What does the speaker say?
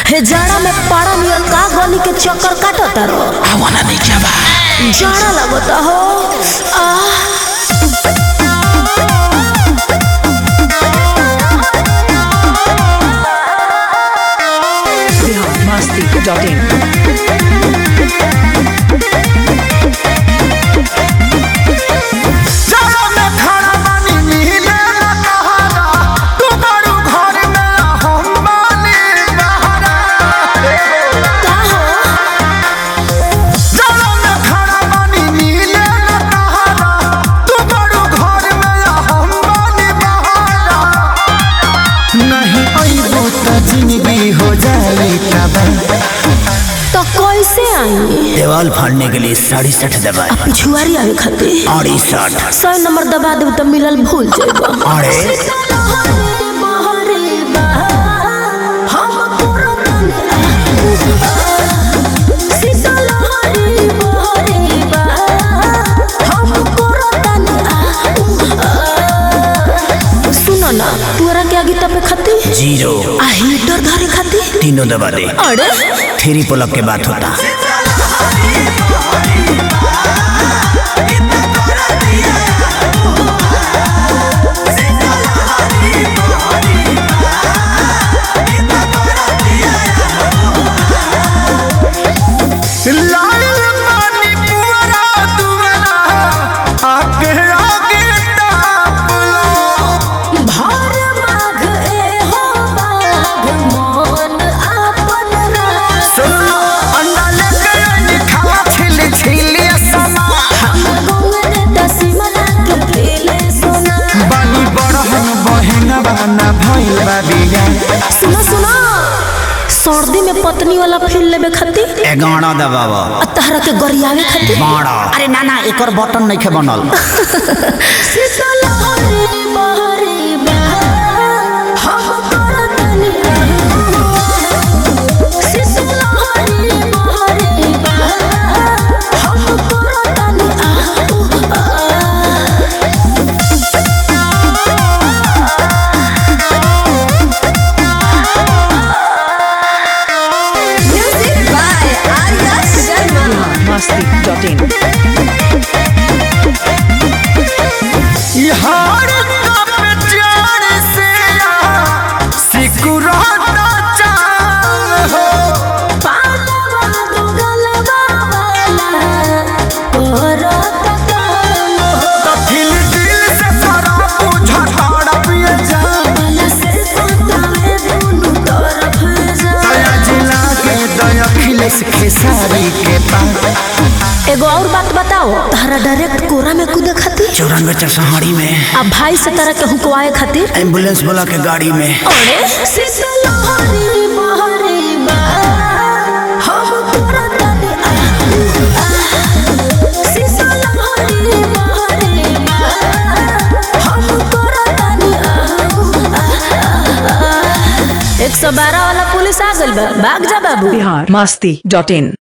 हे जाड़ा में पारा नियर का गली के चक्कर काटता रो आवाना नहीं क्या बा जाड़ा लगता हो आह biharmasti.in जाड़ा में खाना पानी मिले न कहारा तू बड़ू घर में हम बानी बहारा का हो जाड़ा में खाना पानी मिले न कहारा तू बड़ू घर में हम बानी बहारा नहीं अइबो त जिंदगी हो जाई तबाह तो कैसे आई देवाल फाड़ने के लिए साढ़े सठ दबाए पिछुआरी आवे खातिर अड़सठ सौ नंबर दबा देब तो मिलल भूल जाएगा अरे सुनो ना तोरा के आगे तपे खाती जीरो आ हीटर धरे खाती तीनों दबा दे अरे थ्री पुलअप के बात होता लाल पानी पुअरा दुअरा आगे आगे ताप लो भार माघ ए हो बाघ मोन आपन रास सुनो अन्ना लेके आनी खावा छिल छिल समा गंगन दसिमना के खेले सोना बानी बड़हन बहन बना भइल बा बिया सुनो सुनो सर्दी में पत्नी वाला फील लेबे खातिर एगारह दबाव आ तहरा के गरियावे खातिर बारह अरे ना ना एक और बटन नहीं के बनल शीतल हरे बहरे बहा, हम करतनी शीतल हरे बहरे बहा, हम करतनी आह, Music by Arya Sharma. biharmasti.in यार का प्यार से सिकुराता चाह हो पालवा दुगलवा वाला, करत काम हो। तो दिल दिल से सारा बुझा ताड़ा पिए जा मन से सुतावे दुनू तरफ जा। दया जिला के दया खिलेस खेसारी के पास एगो और बात बताओ तारा डायरेक्ट कोरा में कूदे खातिर चौरानवे चरसहाड़ी में आ भाई से तरह के हुकवाए खातिर एम्बुलेंस बोला के गाड़ी में अरे शीतल हरी बहरी बा, हम करतनी आह, आह। शीतल हरी बहरी बा, हम करतनी आह, आह, आह। एक सौ बारह वाला पुलिस आ गइल बा भाग जा बाबू biharmasti.in